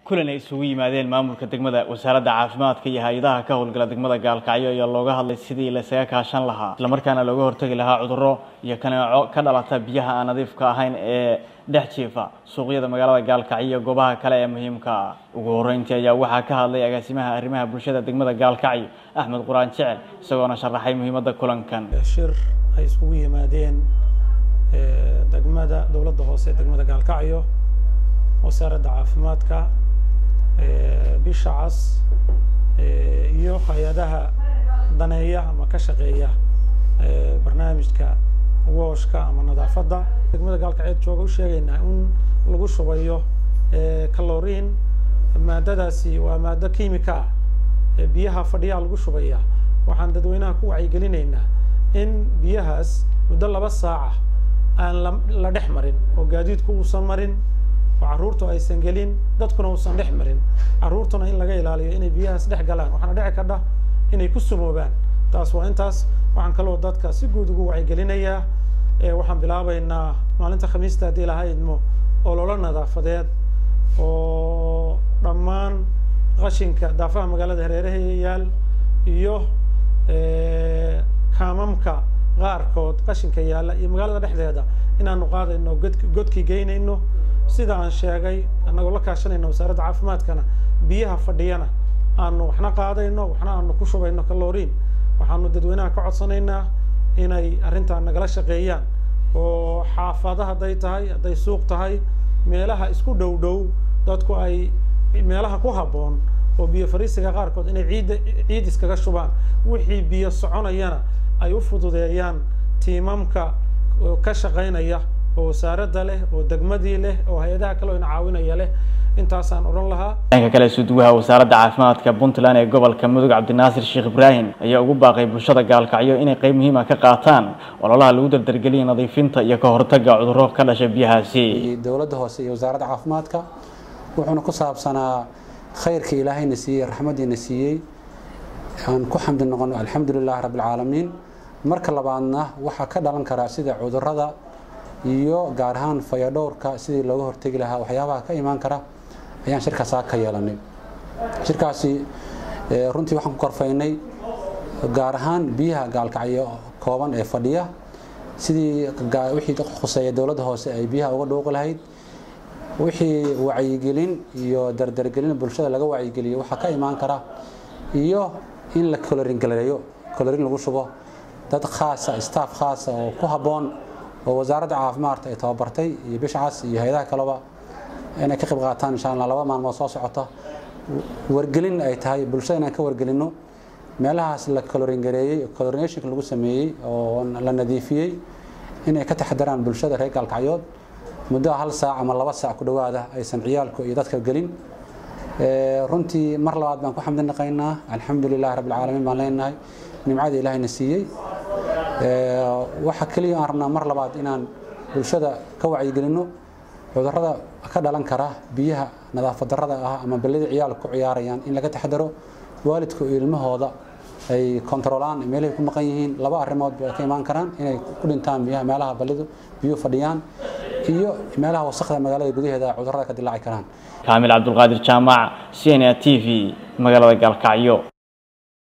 kulan ay isugu yimaadeen maamulka degmada wasaaradda caafimaadka iyo hay-adaha ka howlgala degmada gaalkacyo ayaa looga hadlay sidii laysaga kaashan lahaa islamarkaana looga hortegi lahaa cudurro iyo kaneeco ka dhalata biyaha aan nadiifka ahayn ee dhex jiifa suuqyada magaalada gaalkacyo iyo goobaha kale ee muhiimka ah ugu horreyntii ayaa waxaa ka hadlay agaasimaha arrimaha bulshada degmada gaalkacyo axmed quraan jecel isagoona sharaxay muhiimadda kulankan shir ay isugu yimaadeen degmada dowladda hoose degmada gaalkacyo wasaaradda caafimaadka bisha cas iyo hay-adaha daneeya ama ka shaqeeya barnaamijka wooshka ama nadaafadda degmada gaalkacyood jooga u sheegaynaa in lagu shubayo caloriin maadadaasi waa maado kiimika ah biyaha fadhiyaa lagu shubaya waxaan dadweynaha ku wacyigelinaynaa in biyahaas muddo laba saaca aan la dhex marin oo gaadiidku uusan marin oo carruurtu aysan gelin dadkuna uusan dhex marin carruurtuna in laga ilaaliyo inay biyahaas dhex galaan waxaana dhici kadha inay ku sumoobaan taas waa intaas waxaan kaloo dadka si guud ugu wacyigelinayaa waxaan bilaabaynaa maalinta khamiista haddii laha idmo ololo nadaafadeed oo dhammaan qashinka daafaha magaalada hareerahayayaal iyo kaamamka qaarkood qashinka yaalla iyo magaalada dhexdeeda inaanu qaadayno god godkii geynayno sida aan sheegay annagoo la kaashanayno wasaaradda caafimaadkana biyaha fadhiyana aanu waxna qaadayno waxna aanu ku shubayno caloriin waxaanu dadweynaha ka codsanaynaa inay arrintaa nagala shaqeeyaan oo xaafada hadday tahay hadday suuq tahay meelaha isku dhow dhow dadku ay meelaha ku habboon oo biyo fariisiga qaarkood inay ciidda ciid iskaga shubaan wixii biyo soconayana ay u fududeeyaan tiimamka ka shaqaynaya oo wasaaradda leh oo degmadii leh oo hay-adaha kale oo ina caawinaya leh intaasaan odhan lahaa dhanka kale suduwaha wasaaradda caafimaadka puntland ee gobolka mudug cabdinaasir sheekh ibraahim ayaa ugu baaqay bulshada gaalkacyo inay qayb muhiima ka qaataan ololaha lagu dardargeliya nadiifinta iyo ka hortagga cudurro ka dhasha biyahaasi dowladda hoose iyo wasaaradda caafimaadka wuxuuna ku saabsanaa khayrka ilaahayna siiyey raxmaddiina siiyey aan ku xamdi noqono alxamdu lilahi rabbilcaalamiin marka labaadna waxaa ka dhalan karaa sida cudurrada iyo gaar ahaan fayadhowrka sidii looga hortegi lahaa waxyaabaha ka imaan kara ayaan shirkaasaa ka yeelanay shirkaasi runtii waxaan ku korfaynay gaar ahaan biyaha gaalkacyo kooban ee fadhiya sidii wixii khuseeya dowladda hoose ay biyaha uga dhooqi lahayd wixii wacyigelin iyo dardargelin bulshada laga wacyigeliyo waxaa ka imaan kara iyo in la colorin galeeyo colorin lagu shubo dad khaasa staff khaasa oo ku habboon oo wasaaradda caafimaadka ay tababartay iyo bishcas iyo hay-adaha kaleba inay ka qayb qaataan insha allah laba maalmood soo socota wargelin ay tahay bulshada inaan ka wargelinno meelahaas la colorin gareeyey colorinationka lagu sameeyey oo la nadiifiyey inay ka taxadaraan bulshada reer gaalkacyood muddo hal saac ama laba saac ku dhowaada aysan ciyaalku iyo dadka gelin runtii mar labaad baan ku xamdi naqaynaa alxamdu lilahi rabbilcaalamiin baan leenahay nimcada ilaahayna siiyey waxa keliya aan rabnaa mar labaad inaan bulshada ka wacyigelinno cudurrada ka dhalan kara biyaha nadaafad darrada ah ama ballida ciyaalka ku ciyaarayaan in laga taxadaro waalidku iyo ilmahooda ay kontarolaan meelahay ku maqan yihiin laba arrimood bay ka imaan karaan inay ku dhintaan biyaha meelaha ballidu biyuhu fadhiyaan iyo meelaha wasakda magaalada gudaheeda cudurrada ka dilaaci karaan kaamil cabdulqaadir jaamac c n a t v magaalada gaalkacyo